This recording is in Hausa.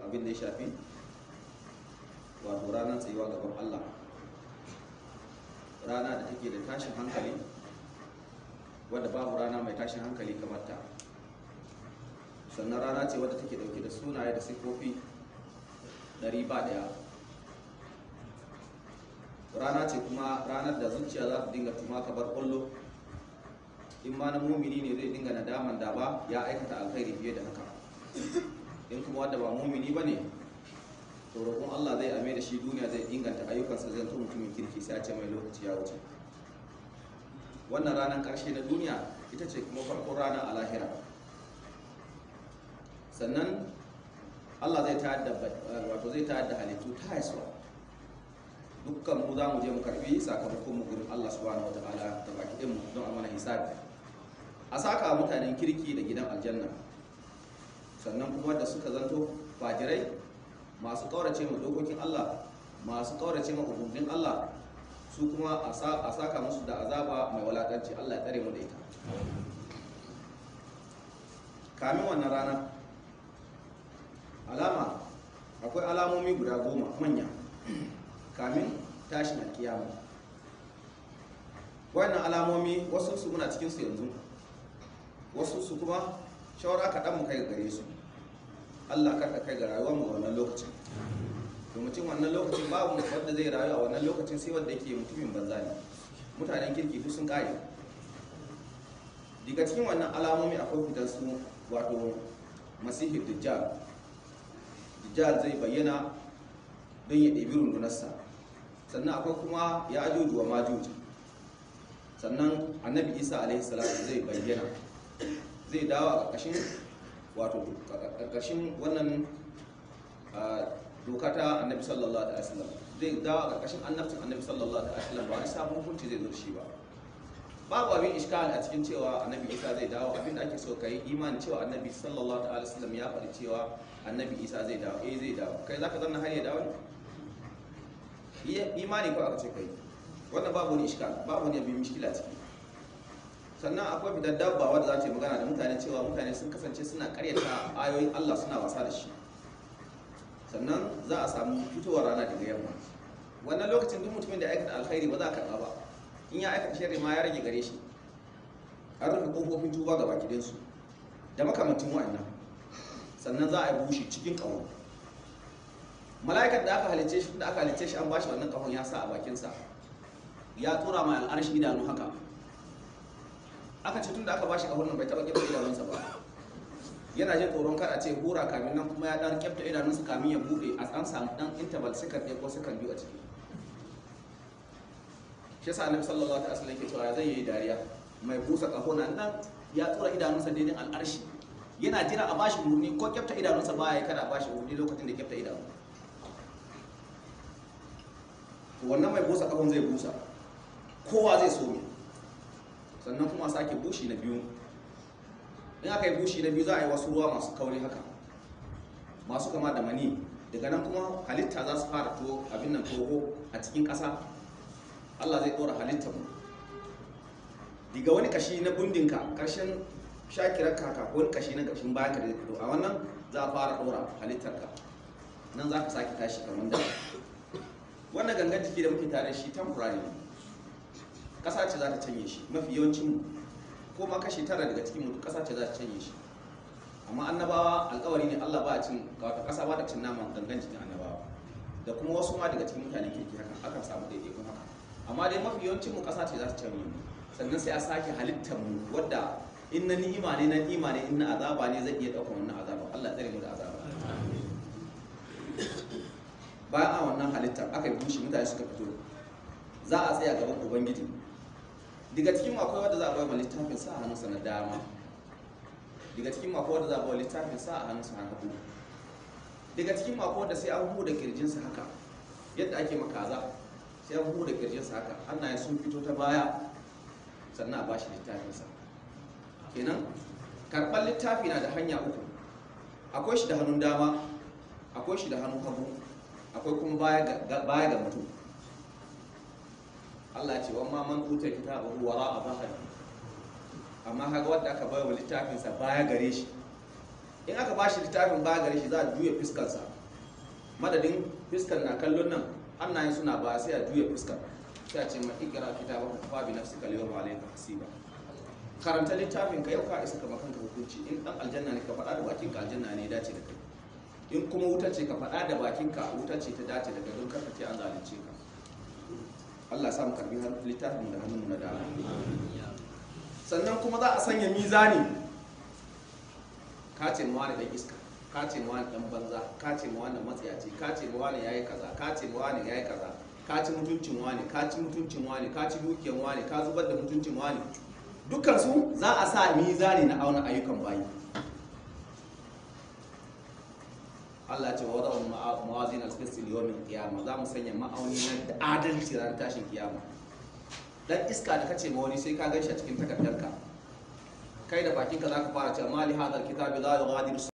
abin da ya shafi wato ranar tsayuwa gaban Allah rana da take da tashin hankali wadda babu rana mai tashin hankali kamar ta sannan rana ce wadda take dauke da sunaye da sifofi ɗari ba ɗaya rana ce kuma ranar da zuciya za ta dinga tuma ka bar kullo in ma na mumini ne zai dinga nadaman da ba ya aikata alkhairi fiye da haka in kuma wadda ba mumini ba ne to roƙon Allah zai ame da shi duniya zai inganta ayyukansa zai to mutumin kirki sai a ce mai lokaci ya wuce wannan ranar ƙarshe na duniya ita ce kuma farkon rana a lahira sannan Allah zai tayar da wato zai tayar da halittu ta haisuwa dukkan mu za mu je mu karbi sakamakon mu gurin Allah subhanahu wataala da baki din mu don a mana hisabi a saka mutanen kirki da gidan aljanna sannan kuma da suka zanto fajirai masu kaurace ma dokokin Allah masu kaurace ma umarnin Allah su kuma a saka musu da azaba mai walakanci Allah ya tsare mu da ita kamin wannan rana alama akwai alamomi guda goma manya kamin tashin alkiyama wannan alamomi wasu su muna cikin su yanzu wasu su kuma shawara kaɗan mu kai gare su Allah karka kai ga rayuwar mu wannan lokacin to mutum wannan lokacin babu wanda zai rayu a wannan lokacin sai wanda yake mutumin banza ne mutanen kirki duk sun kare daga cikin wannan alamomi akwai fitar su wato masihi dajjal dajjal zai bayyana don ya ɗebi rundunarsa sannan akwai kuma ya ajuju wa majuju sannan annabi isa alaihi salatu zai bayyana zai dawo a ƙarƙashin wato ƙarƙashin wannan doka ta annabi sallallahu alaihi wasallam zai dawo a ƙarƙashin annabcin annabi sallallahu alaihi wasallam ba wani sabon hukunci zai zo shi ba babu abin iskal a cikin cewa annabi isa zai dawo abin da ake so ka yi imani cewa annabi sallallahu alaihi wasallam ya faɗi cewa annabi isa zai dawo eh zai dawo kai zaka zanna har ya dawo ne imani ko aka ce kai wannan babu wani iskal babu wani abin mishkila ciki sannan akwai fitar dabba wadda za ta yi magana da mutane cewa mutane sun kasance suna karyata ayoyin Allah suna wasa da shi sannan za a samu fitowar rana daga yamma wannan lokacin duk mutumin da ya aikata alkhairi ba za a karɓa ba in ya aikata sharri ma ya rage gare shi an rufe kofofin tuba ga baki su da makamantin wa'annan sannan za a yi bushe cikin ƙaho mala'ikan da aka halicce shi da aka halicce shi an bashi wannan ƙahon ya sa a bakinsa ya tura mai al'arshi idanu haka aka ce tun da aka bashi ƙahon nan bai taɓa ƙibar idanunsa ba yana jin tsoron kar a ce hura kamin nan kuma ya dan kyafta idanunsa kamin ya bude a an samu dan interval second ɗaya ko second biyu a ciki shi yasa annabi sallallahu alaihi wasallam yake cewa zai yi dariya mai busa kaho nan nan ya tura idanunsa daidai al'arshi yana jira a bashi umarni ko kyafta idanunsa ba ya kada a bashi umarni lokacin da kyafta idanu wannan mai busa kahon zai busa kowa zai so sannan kuma sake bushi na biyu in aka yi bushi na biyu za a yi wasu ruwa masu kauri haka masu kama da mani daga nan kuma halitta za su fara to abin nan toho a cikin ƙasa allah zai ɗora halittar mu daga wani kashi na bundinka ƙarshen shakirar kaka ko wani kashi na ƙarshen bayan ka da fito a wannan za a fara ɗora halittarka nan za ka sake tashi kamar da wannan gangan jiki da muke tare shi temporary ne ƙasa ce za ta canye shi mafi yawancin mu ko ma kashi tara daga cikin mutu kasa ce za ta canye shi amma annabawa alkawari ne Allah ba a cin wata kasa ba ta cin naman gangan cikin annabawa da kuma wasu ma daga cikin mutanen kirki haka akan samu daidaikun haka amma dai mafi yawancin mu kasa ce za ta canye mu sannan sai a sake halittar mu wadda in na ni'ima ne na ni'ima ne in na azaba ne zai iya ɗaukar wannan azaba Allah tsare mu da azaba bayan a wannan halittar aka yi bushe mutane suka fito za a tsaya gaban ubangiji daga cikin akwai wanda za a bai littafin sa a hannunsa na dama daga cikin akwai wanda za a bai littafin sa a hannunsa na hagu daga cikin akwai wanda sai an huda kirjinsa haka yadda ake makaza sai an huda kirjinsa haka hannaye sun fito ta baya sannan a ba shi littafinsa kenan karɓar littafi na da hanya uku akwai shi da hannun dama akwai shi da hannun hagu akwai kuma baya ga mutum Allah ce wa ma man uta kitabahu wara a bahari amma kaga wanda aka bayar littafin sa baya gare shi in aka ba shi littafin ba gare shi za a juya fiskarsa madadin fiskar na kallon nan hannayen suna ba sai a juya fiskar sai a ce ma ikira kitaba ka fa bi nafsika al-yawma alayka hasiba karanta littafin ka yau ka isa kama kanka hukunci in dan aljanna ne ka faɗa da bakin ka aljanna ne ya dace da kai in kuma wuta ce ka faɗa da bakin ka wuta ce ta dace da kai don karka ce an zalunce ka Allah sa mu karbi har littafin da hannun mu na dama sannan kuma za a sanya mizani ka ce ma wani dan iska ka ce ma wani dan banza ka ce ma wani matsiyaci ka ce ma wani yayi kaza ka ce ma wani yayi kaza ka ci mutuncin wani ka ci mutuncin wani ka ci dukiyan wani ka zubar da mutuncin wani dukkan su za a sa mizani na auna ayyukan bayi Allah ce wa wadda mawazin al-qist yawmin qiyamah za mu sanya ma'auni na adalci ran tashin kiyama dan iska da kace ma wani sai ka ganshi a cikin takardarka kai da bakinka zaka fara cewa mali hadal kitabi la yughadiru